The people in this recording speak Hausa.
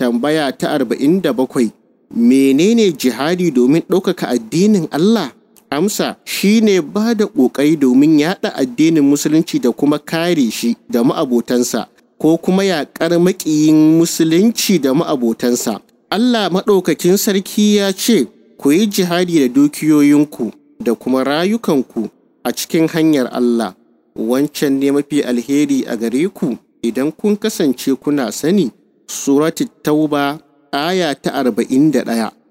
Tambaya ta arba'in da bakwai Menene jihadi domin ɗaukaka addinin Allah? Amsa shine ba da ƙoƙari domin yaɗa addinin musulunci da kuma kare shi da ma'abotansa ko kuma yaƙar maƙiyin musulunci da ma'abotansa. Allah maɗaukakin sarki ya ce, Ku yi jihadi da dukiyoyinku da kuma rayukanku a cikin hanyar Allah. Wancan ne mafi alheri a gare ku idan kun kasance kuna sani. Suratu Tauba aya ta arba'in da ɗaya.